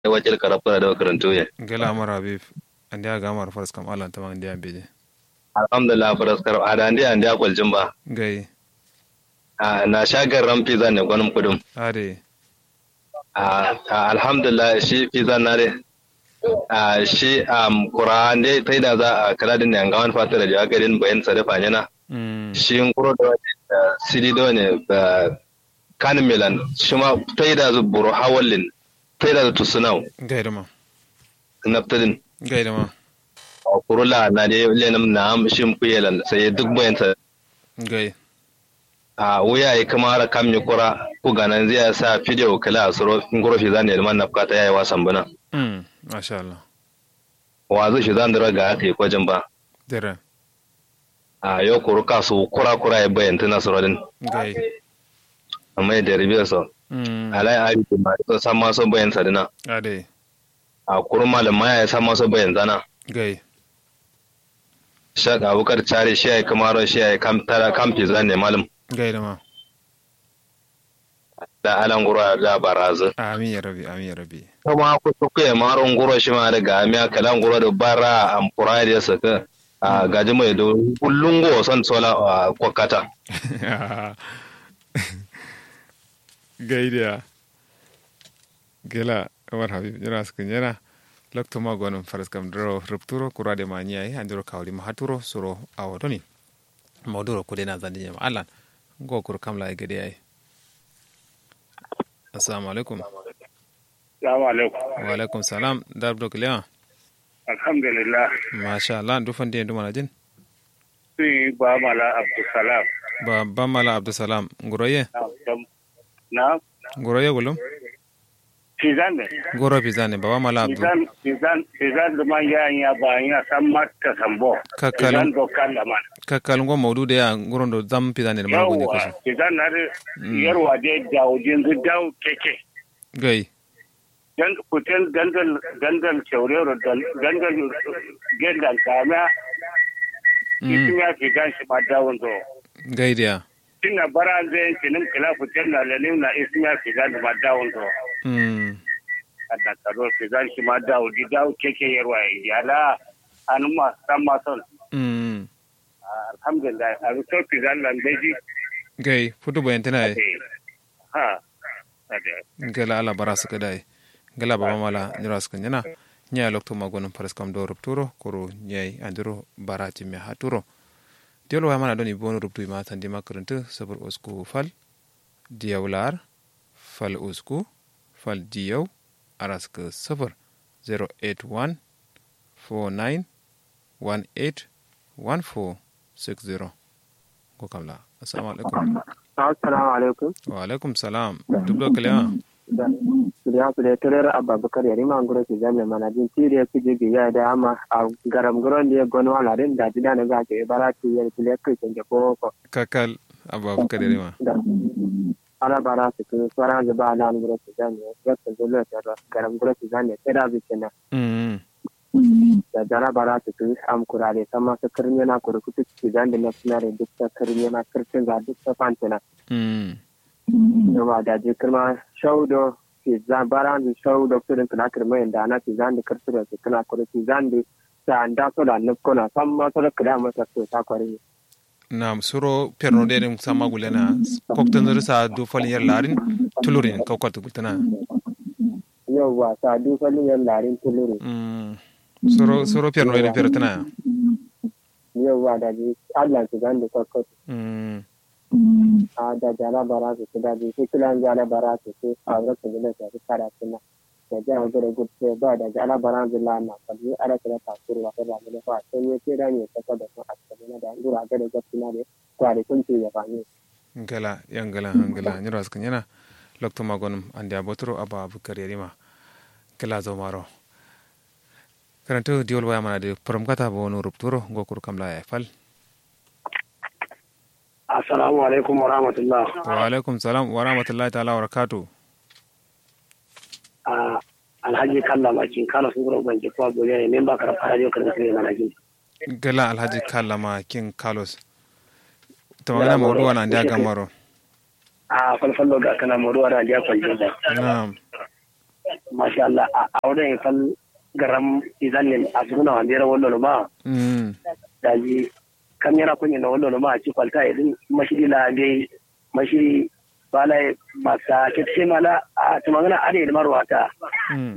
wajil karafura da karanto ya gala mara habib andi aga mar faras kam alan tamang dia beje alhamdulillah faras karaf ada andi andi akwalcin ba gai Ah, na shagar ran pizza ne gwanin kudum ade Ah, ah, alhamdulillah shi pizza na de Ah, shi am qur'an dai tai da za a kala din ne ga wani fata da jaga garin bayan sadafa yana mm shi nguro da ah, sidi do ne ba kan milan shi ma tai da zu buru hawallin tai da zu tusunau gai dama naftadin gai dama a kurula na dai lenam na am shi kuyelan sai duk bayan sa gai a wuya ya kama ara kam yi kura ku ganan zai sa fidiyo kala a suro nguro fi zan yelman na fukata yayi wasan bana mm masha Allah wazu shi zan dira ga aka yi kwajin ba dere a yau kuru kasu kura kura ya bayan tana suro din gai amma ya deribe so mm alai abi da ma so san ma so bayan sadina ade a kuru malam ma ya san ma so bayan zana gai shak abukar chare shi ya kama ro shi ya kam tara kam fi zan ne malam gai dama da alan guro da barazu amin ya rabi amin ya rabi kuma ku ku ya maron guro shi ma daga amiya kalan guro da bara am kura da saka a gaji mai do kullun go son sola a kwakata gaidiya gela umar habib jira sukan yana lokto ma gonon faras kam dro rupturo kurade ma nyai andiro kawli ma haturo suro awodoni mawduro kudena zandi nyama alan go kur kam la gede ay assalamu alaikum Salamu alaikum. wa alaikum salam dabdo kliya Alhamdulillah. masha Allah ndu fandi ndu manajin Sun yi ba mala Abdulsalam. ba bamala abdusalam nguroye Na dam- Na nguroye gulum Fizan ne. goro pizane baba mala abdu Fizan Fizan Fizan da man ya ya ba ya san mata sambo. Kakkalu. Fizan dokan da man. kakkal ngo mawdude ya ngurondo zam pizane ma goni Yawwa kusa Fizan na da yarwa da dawo jinzu dawo keke. gai Dan kutin gandal gandal shaurero gandal gendal kama. Isin ya Fizan shi ma dawon zo. gaidiya Tinna bara zai kinin kila kutin na lalim na isin ya Fizan ma dawon zo. mm kada karo ke zan shi ma dawo di dawo keke yarwa ya la an ma san ma son mm alhamdulillah a ruto fi zan lan beji gai futu bayantana ay ha ade gala ala bara suka dai gala baba mala nyira suka nyana nya lokto magonon pares kam do rupturo koro nyai andiro barati me haturo diolo wa mana doni bonu ruptu ma tandi makaranta sabar usku fal diyawlar fal usku fal diyaw araska sabar 081 49 18 1460 ko kamla assalamu alaikum Assalamu alaikum. wa alaikum salam dubdo kalima Da ya su da turar abubakar ya rima ngoro ke jami'a manajin tiri ya kuje bi ya da ama a garam guron da ya gano wala din da jida na zaka bara ki ya kile kai kan ko ko kakal abubakar yarima da ala bara su ku fara da ba na ngoro ke jami'a ya ta zo la ta garam guro ke jami'a sai da bi kenan mm da jara bara su ku am kurare sama su kirnya na kuru kutu ke jami'a na sunare duk ta kirnya na kirtin ga duk ta fantana mm yawa da je kirma shaudo ke za baran da shaudo kudin kana kirma yanda ana ke zan da kirtura ke kana kudu ke zan da ta anda so da nup kona sam ma so da kada masa to ta kware nam suro perno de dem sama gulena koktan zuri sa do falin yar larin tulurin kawkwat gultana yawa ta du falin yan larin tulure mm suro suro perno de pertana yawa da je Allah ke zan da kokko mm a da jara bara su da je ke kilan jara bara su ke a ga su da ta fara tuna da ja ga da gutse ba da jara bara da la na kalli ara ta ta kurwa ta da ne fa sai ne ke da ne ta da su a cikin da ngura ga da gutse na ne kware kun ce ya fani gala yan gala han gala ni ras kanyana lokto magonum ande abotro aba abukar yarima gala zo maro karanto diol waya mana de prom kata bo no rupturo gokur kamla ya fal assalamu alaikum wa rahmatullah wa alaikum salam wa rahmatullahi ta'ala wa barakatuh a alhaji kalla makin kala sun gura banki kwa gure ne memba kar fara yau kar sai na gini gala alhaji kallama king carlos to magana mawdu wana ndia gamaro a falfallo ga kana moruwa da ya kwanje da na'am masha Allah a auren fal garam izanin a suna wandera wallo ma mm da ji kam yana kunya na wallo ma a ci kwalta idin mashiri la dai mashiri bala masa kitse mala a tumangana ade da marwata mm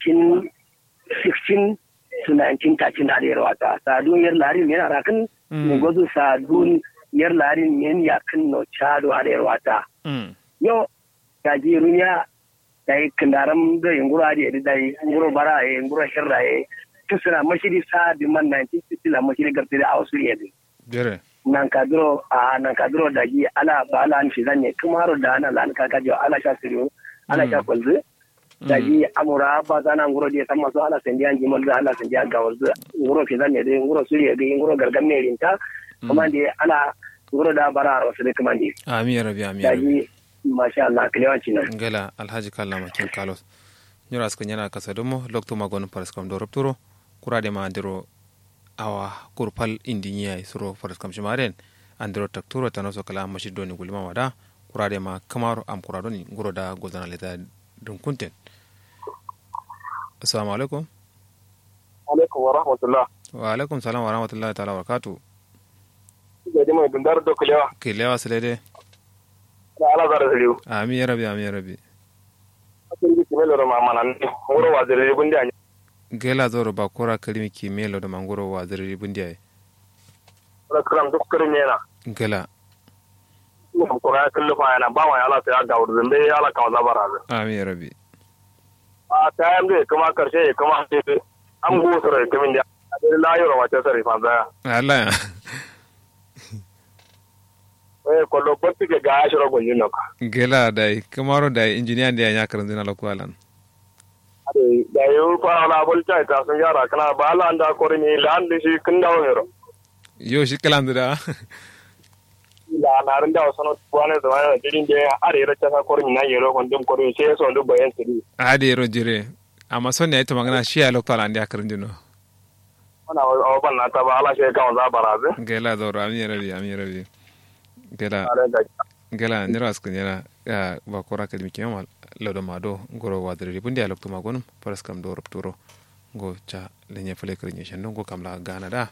1916 to 1913 da ade rawata sadun yar larin yana rakan Mm. ne gozu sadun yar larin yan yakin no chado ade rawata mm yo da ji runya da yi kandaram da yungura da da yi nguro bara e nguro hirra e tusuna mashiri sa di man 1960 la mashiri garti da ausu yedi jere nan kadro a nan kadro da ji ala ba ala an shizan ne kuma haro da ana lan ka kajo ala sha siriyo ala sha kulzu da ji amura ba zana nguro di sama so ala sendi an jimal da ala sendi an gawalzu nguro shizan ne de nguro suriye de nguro gargam ne rinta kuma di ala nguro da bara ro su de kuma di ami ya rabi ami ya da rabi ji masha Allah kilewanci nan ngala alhaji kalla makin kalos nyura ska nyana kasa domo lokto magon paras kam do rupturo kurade ma andiro awa kurpal indinya suro paras kam shimaren andiro takturo tanoso kala mashi doni gulma wada kurade ma kamaro am kuradoni nguro da gozana leta dun kunten assalamu alaikum alaikum wa rahmatullah wa alaikum salam wa rahmatullahi ta'ala wa barakatuh jadi mai dundar do kulewa kilewa silede da ala zara saliu ami ya rabi ami ya rabi akin ji kimelo ro mamana ne wuro wa zare gundi anya gela zoro ba kura kalimi kimelo da mangoro wa zirri bundiya da kram duk kare ne na gela mun ko ya kullu fa yana ba ma ala ta ga wurin bai ala ka zabara ami ya rabi a ta yan da kuma karshe kuma ce an go sura kamin da da la yoro wa ta sari fa da Allah ya eh ko lo botti ke ga shiro gonyin no gela dai kamaro dai injiniya da ya karin zina lokwalan ade da yo fa ala bol ta ta sun yara kana ba ala anda ko ni lan da shi kin dawo ne ro yo shi kalan da la na ran da wasu wani da wani dirin da are ra ta ko ni na yero kon dum ko sai so ndu bayan siri ade ro jire amma son ne ita magana shi ya lokwalan da ya karin jino wana o ban na ta ba ala shi kan za baraze gela zoro ami ya rabi ami ya rabi gela are da gela nira askin yana ya ba kura kalimi kiyama lauda mado goro wa dare bundi ya lokto magonum paras kam do rupturo go cha lenye fele karin yeshan go kamla gana da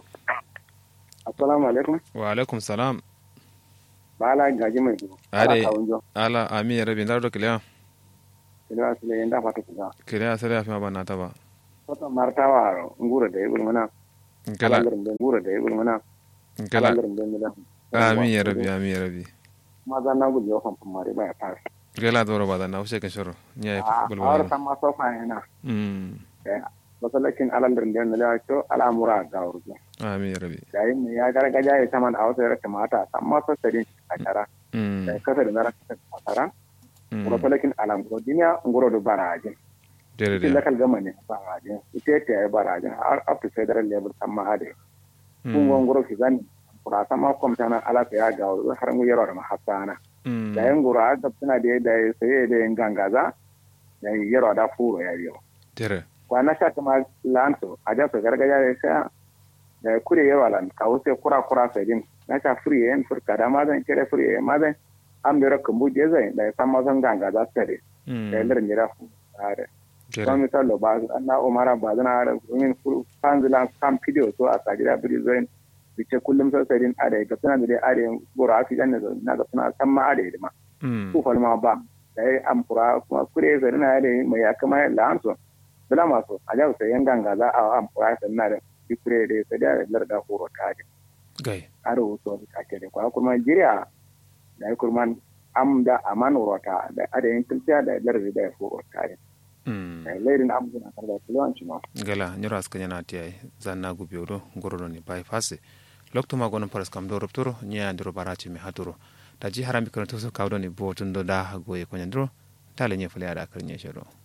assalamu alaikum wa alaikum salam bala gaji mai dubu ade Ala kawunjo. ala ami ya rabi ndaro kiliya Ina su le yanda fata kuga. kiliya sare afi ma banna ta ba Wata martawa ro ngura da yibul mana. gela Alangarin da ngura da yibul mana. gela Alangarin da mila. ami ya rabi ami ya rabi Ma za na gudu yau famfan mari ba ya fara. gela doro ba da na ushe kan shoro nya A bulbul awar san ma sofa yana. mm Masalakin alangarin da mila to al'amura ga wurgu. ami ya rabi Yayin mai ya gargaja ya saman a wasu ya kamata san ma sassarin a tara. mm Da kasa da na rasa a tara. mm Masalakin al'amura duniya nguro da barajin. dere Cikin dere lakal gama ne barajin. Ita ta yi barajin har up to federal level san ma hade. kun mm gongoro ki zani kura sama komtana ala ta ya ga wuri har mu yaro da mahasana mm da yan gura ga suna da da sai da yan gangaza da yaro da furo ya biyo dere kwana sha kuma lanto a ja su gargaja da sai da kure yaro lan ka wuce kura kura sai din na sha free yan furka da ma zan kire free yan ma zan an bero kumbu je zai da san ma zan gangaza sai mm da lirin jira fu are dere don misalo ba na umara ba zana da min fanzilan kan video so a sajira biri zoin bice kullum sai sai din are ga suna da dai are goro afi dan na ga suna san ma are ma mm ku falma ba da ai amfura kuma kure sai na are mai ya kama lanso bula maso a jawo sai yan ganga za a amfura sai na da bi kure da sai da larda horo ta ga gai are wuto ka ke da kwa kuma jiriya da ai kurman am da aman rota da are yin kiltiya da larda da horo ta ga mm lairin amguna kar da kulewanci ma gala nyoro aska nyana tiai zanna gubiyo do ngorodo ni bai fase lokto ma gonon paras kam do rupturo nya ndiro barachi mi haturo taji harami kono to so kawdo ni bo tundo da goye ko nyandro tale nye fule ada kar nye shero